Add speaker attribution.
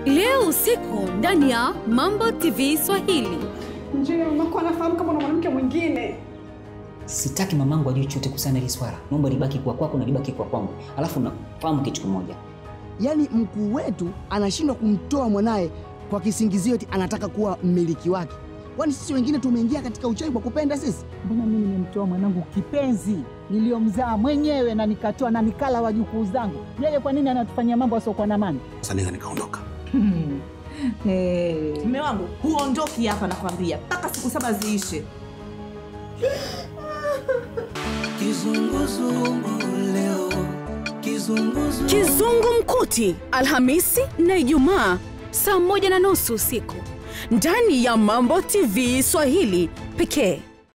Speaker 1: leo usiku ndani ya Mambo TV Swahili.
Speaker 2: Njia mamako anafahamu kama na mwanamke mwingine.
Speaker 3: Sitaki mamangu ajue chochote kuhusiana na hili swala. Naomba libaki kwa kwako na libaki kwa kwangu. Alafu nafahamu kitu kimoja.
Speaker 4: Yaani mkuu wetu anashindwa kumtoa mwanaye kwa kisingizio eti anataka kuwa mmiliki wake. Kwani sisi wengine tumeingia katika uchawi kwa kupenda sisi?
Speaker 5: Mbona mimi nimemtoa mwanangu kipenzi niliyomzaa mwenyewe na nikatoa na nikala wajukuu zangu, yeye kwa nini anatufanyia mambo asiokuwa na maana?
Speaker 6: Sasa naweza nikaondoka.
Speaker 5: Hmm. Hey.
Speaker 7: Mme wangu huondoki hapa, nakwambia mpaka siku saba ziishe.
Speaker 8: Kizunguzungu leo, kizunguzungu.
Speaker 1: Kizungumkuti Alhamisi na Ijumaa saa moja na nusu usiku ndani ya Mambo TV Swahili pekee.